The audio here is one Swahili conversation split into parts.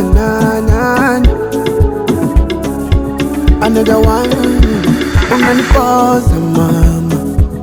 na na Another one unanipoza mama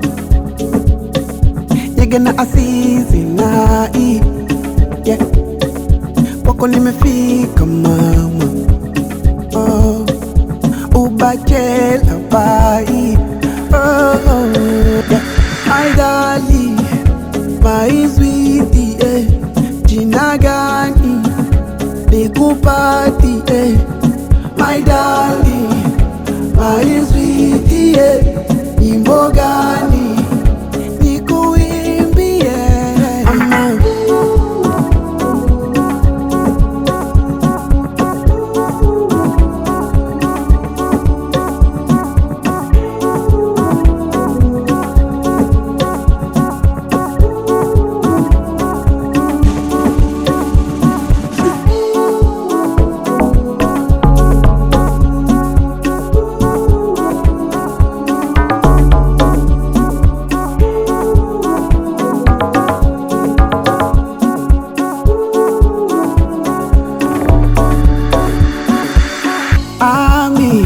Yegena asizi na i yeah. Kwako nimefika mama oh. Ubachela bai oh, oh, yeah. My darling, my sweetie eh. Jina gani nikupati eh. My darling, my sweetie eh. Nyimbo gani nikuimbie ama Ami,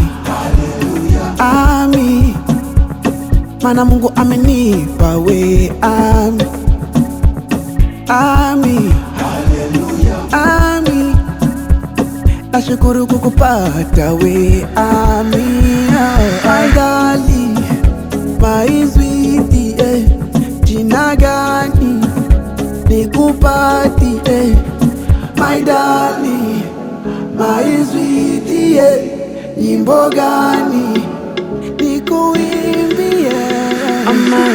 ami, mana Mungu amenipa we ami, ami, ami, nashukuru kukupata we ami, oh, my darling, my sweetie, eh, jina gani nikupati eh, my darling, my sweetie, eh, nyimbo gani nikuimbie ama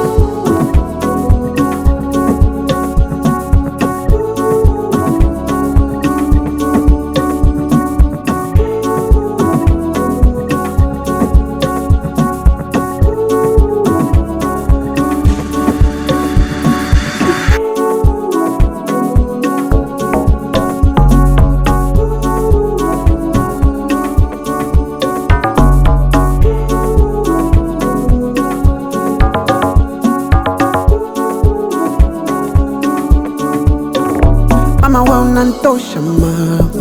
Mama we unantosha mama,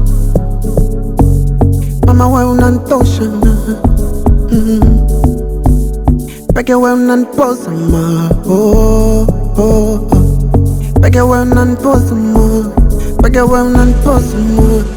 mama we unantosha na mm. Peke we unaniposa ma oh, oh, oh. Peke we unaniposa ma, peke we unaniposa ma